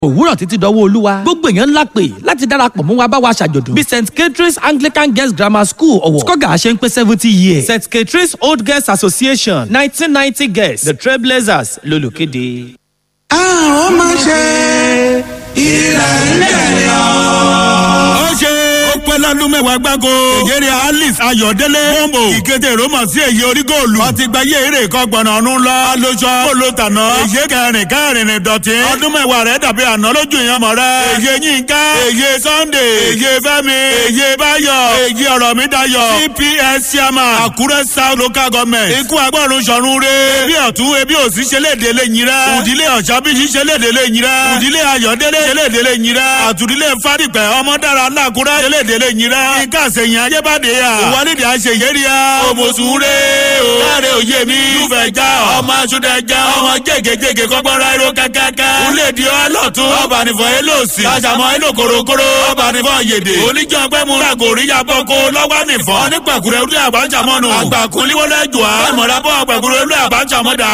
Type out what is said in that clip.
òwúrọ̀ títí dọ́wọ́ olúwa gbogbo èèyàn ńlá pè láti darapọ̀ mú wa bá wa ṣàjọ̀dún bí st catherine's anglican girls grammar school ọ̀wọ̀ skọ́gà ṣe ń pé seventy years st catherine's old girls association nineteen ninety girls the trailblazers lolùkéde. àwọn máa ṣe ilẹ̀ ilẹ̀ yọ. ó ṣe ó pẹ́ lọ́dún mẹ́wàá gbáko. ìjẹ́rì alice ayọ̀délé bọ́mbò ìkété roma sí èyí orígòòlù. wọ́n ti gba yéèrè kọ́ gbọ̀nà ọ̀run lọ. alóṣọ olótànà. èyí kẹrin kẹrin ní dọ̀tí. ọdún mẹ́wàá rẹ̀ dàbí àná lójú ìyẹn mọ̀ rẹ̀. èyí yínká èyí sunday èyí fẹ́mi èyí báyọ̀ èyí ọ̀rọ̀ mi dayọ̀. cps chairman àkúrẹ́ south local government. ikú agbọ́run sọ̀run re. ebi ọ̀tún ebi òsì ṣẹlẹ̀dẹ̀ lè yin rẹ̀. òdìlé ọ̀ṣábíyí ṣẹlẹ̀dẹ̀ lè yin rẹ̀. òdìlé ayọ̀délé ṣẹlẹ̀dẹ̀ lè yin rẹ̀. àtúndílé fádìpẹ̀ ọmọdára làkúrẹ́ ṣẹlẹ̀dẹ̀ lè yin rẹ̀. ìka àṣeyìn ayébádé yà. ìwádìí àṣeyẹrí yà. òmòsùnre o. káre òye mi. lùfẹ̀ já ọmọ aṣọ́dẹ já. ọmọ jẹ́gẹ́jẹ́gẹ́ kọ́gbọ́nra ẹ̀rọ kákáká. ulẹ̀dì ọlọ́tún. ọba nìfọ̀ elóòsì. kàṣàmọ́ eló korokoro. ọba nìfọ̀ yèdè. oníjọ́ pẹ́ mu. lágòrí yabọ́ kó lọ́wọ́ nìfọ̀. onípàkùrẹ́ olú àbájámọ́nu. àgbàkúnlíwọlé jù á. àmọ̀lábọ̀ àgbàkúrẹ́ olú àbájámọ́dà.